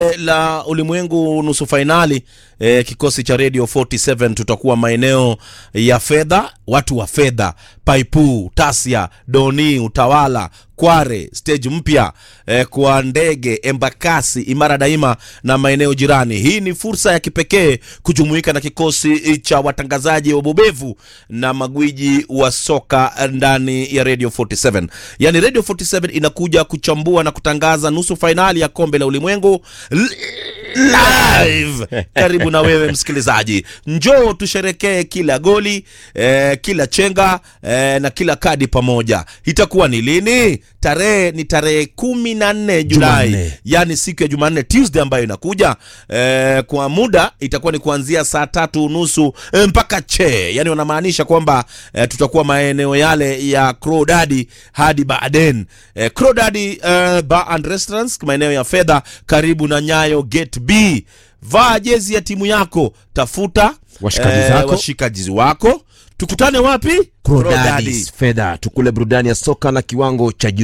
la ulimwengu nusu fainali e, kikosi cha Radio 47 tutakuwa maeneo ya fedha, watu wa fedha, Paipu, Tasia, Doni, Utawala, Kware, stage mpya e, kwa ndege, Embakasi, Imara Daima na maeneo jirani. Hii ni fursa ya kipekee kujumuika na kikosi cha watangazaji wabobevu na magwiji wa soka ndani ya Radio 47. Yaani Radio 47 inakuja kuchambua na kutangaza nusu fainali ya kombe la ulimwengu live karibu na wewe msikilizaji, njoo tusherekee kila goli eh, kila chenga eh, na kila kadi pamoja. Itakuwa ni lini? Tarehe ni tarehe kumi na nne Julai, Jumanne. yani siku ya Jumanne, Tuesday ambayo inakuja eh, kwa muda itakuwa ni kuanzia saa tatu nusu eh, mpaka che, yani wanamaanisha kwamba eh, tutakuwa maeneo yale ya Crodadi hadi Baaden eh, Crodadi eh, Bar and Restaurants maeneo ya fedha karibu na Nyayo Gate B. Vaa jezi ya timu yako, tafuta Washikaji zako. washikaji wako. Tukutane wapi? Crodadis fedha, tukule burudani ya soka na kiwango cha juu.